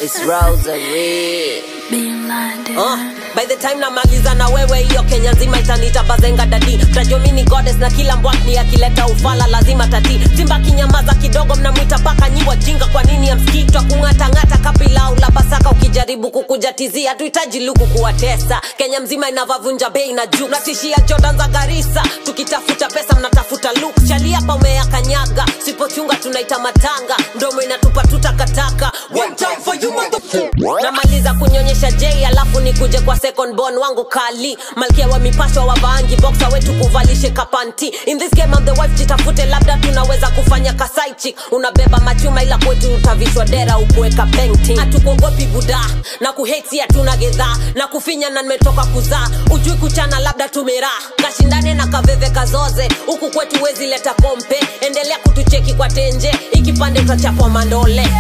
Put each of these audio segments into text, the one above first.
It's Rosary. Being blinded. Uh, by the time namaliza na wewe hiyo kenya nzima itanita bazenga dadi tajomini goddess na kila mbwakni akileta ufala lazima tati simba kinyamaza kidogo mnamwita paka nyi wajinga kwa nini amsikii twa kung'atang'ata kapilau la pasaka ukijaribu kukujatizia hatuhitaji luku kuwatesa kenya mzima inavavunja bei na juu natishia jordan za garisa tukitafuta pesa mnatafuta luk chaliapa umea kanyaga sipochunga tunaita matanga ndomo inatupa tutakataka One time for you, motherfucker. namaliza kunyonyesha j alafu nikuje kwa second born wangu kali malkia wa mipasho wa vaangi boxa wetu kuvalishe kapanti in this game I'm the wife jitafute labda tunaweza kufanya kasaichi unabeba machuma ila kwetu utavishwa dera ukuweka painting hatukuogopi buda na kuheti hatuna gedhaa na kufinya na nimetoka kuzaa ujui kuchana labda tumeraa kashindane na kaveve kazoze huku kwetu wezi leta kompe endelea kutucheki kwa tenje ikipande utachapwa mandole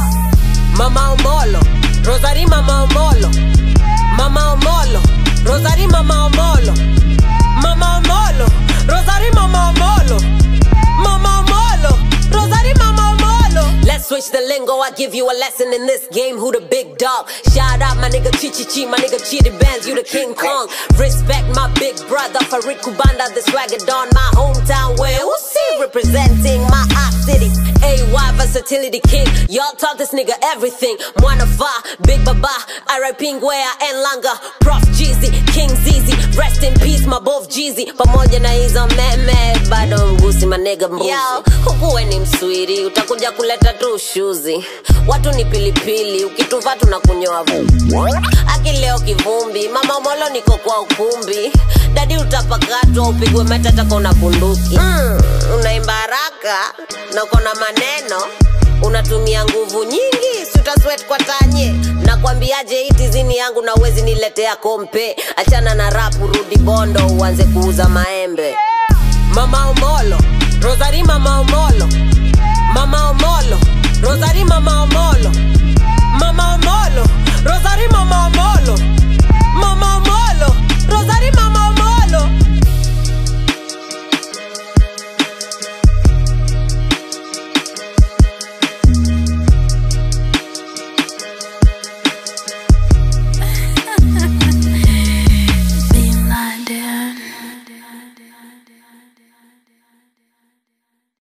Mama Omolo, Rosary Mama Omolo, Mama Omolo, Rosary Mama Omolo, Mama Omolo, Rosary Mama Omolo, Mama Omolo, Rosary Mama Omolo. Let's switch the lingo, I give you a lesson in this game. Who the big dog? Shout out my nigga Chichi Chi, my nigga Chidi Bands, you the King Kong. Respect my big brother Farid Kubanda, the swagger don my hometown. Where who see representing my hot city? AY versatility king. Y'all taught this nigga everything. Mwana Va, Big Baba, R.I.P. Ngwea and Langa, Prof Jeezy, King Zizi. Rest in peace, my both Jeezy. Pamoja na hizo meme, bado mgusi my nigga mbuzi. Yo, hukuwe ni mswiri, utakuja kuleta tu ushuzi. Watu ni pilipili, ukituva tunakunyoa vumbi. Akileo kivumbi, mama molo niko kwa ukumbi. Dadi utapakatwa, upigwe matata kona bunduki. Mm, unaimba haraka na uko na maneno unatumia nguvu nyingi sutaswet kwa tanye nakwambiaje hii tizini yangu na uwezi niletea kompe achana na rapu rudi bondo uanze kuuza maembe mama omolo rosari mama omolo mama omolo rosari mama omolo mama omolo rosari mama omolo mama omolo rosari mama omolo